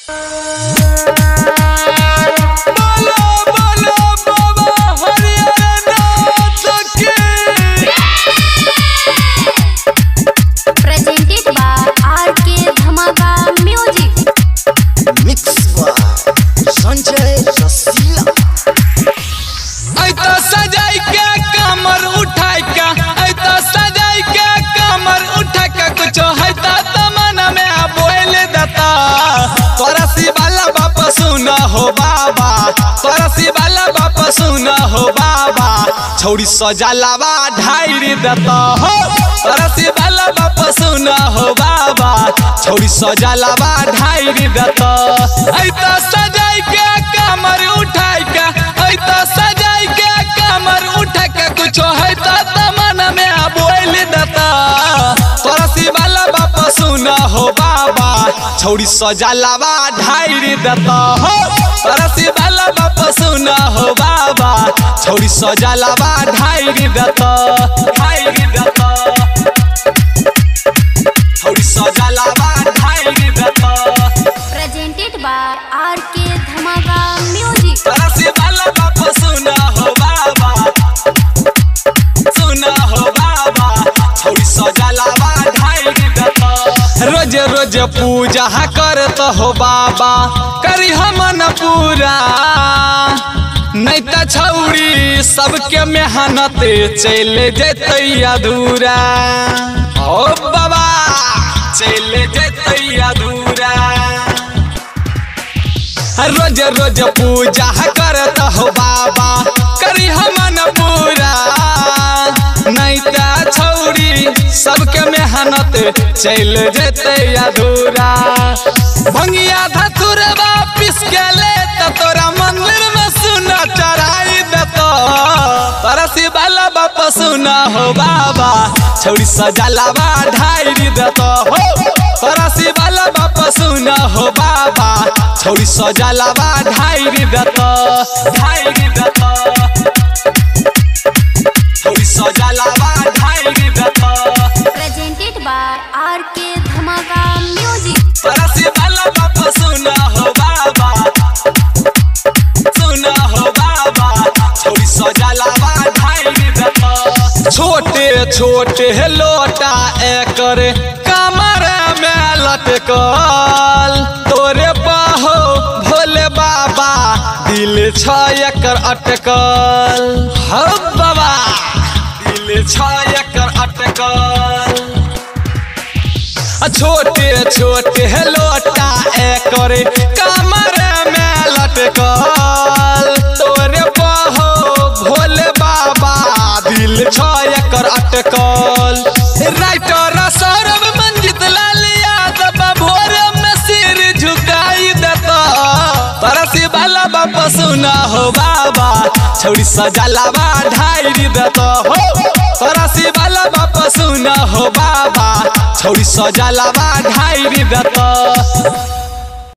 बोलो बोलो बाबा हरिहरनाथ की presented by RK Dhamaka Music. Mix by Sanjay Rasila ऐता सजाई के कमर उठाई के ऐता सजाई के कमर उठा के कुछ हैता तमन्ना में आ बोल देता तोरा वाला बाप सुना हो बाबा तोरा वाला बाप सुना हो बाबा छौड़ी सजालावा ढाई देता हो तोरा वाला बाप सुना हो बाबा छौड़ी सजालावा ढाई देता ऐता सजाई के कमर उठाई के ऐता सजाई के कमर उठा के कुछ है तो तमन में आ बोल देता तोरा वाला बाप सुना हो बाबा छौड़ी सजालावा ढाई देता हो तोरा वाला बाप सुना हो बाबा छौड़ी सजालावा ढाई देता ढाई देता छौड़ी सजालावा ढाई देता Presented by RK Dhamaka Music. तरसी वाला बाप सुना हो बाबा सुना हो बाबा छौरी सजलावा ढाई देता रोज रोज पूजा करत हो बाबा करी हमन पूरा नहीं त छौरी सबके मेहनत चल जेतै अधूरा ओ बाबा चल जेतै अधूरा रोज रोज पूजा करत हो बाबा करी हमन पूरा नहीं त छौरी सबके मेहनत चल जेते अधूरा भंगिया धतुर वापिस के ले त तोरा मंदिर में सुना चढ़ाई देतो तरसी वाला बाप सुना हो बाबा छौरी सजलावा ढाई देतो हो तरसी वाला बाप सुना हो बाबा छौरी सजलावा ढाई देतो ढाई देतो छौरी सजलावा ढाई देतो Presented by RK Dhamaka Music. तरसी वाला बाप सुना हो बाबा सुना हो बाबा छौरी सजलावा ढाई देतो छोटे छोटे लोटा एकर कमर में लटकल तोरे बाहो भोले बाबा दिल छ एकर अटकल हो बाबा दिल छ एकर अटकल छोटे छोटे लोटा एकर कमर में लटकल तोरे बहो भोले बाबा दिल छ एकर अटकल राइटर सौरभ मंजित लाल यादव भोर में सिर झुकाई देता तरसी वाला बाप सुना हो बाबा छौरी सजलावा ढाई देता हो तरसी वाला बाप सुना हो बाबा छौरी सजलावा ढाई देता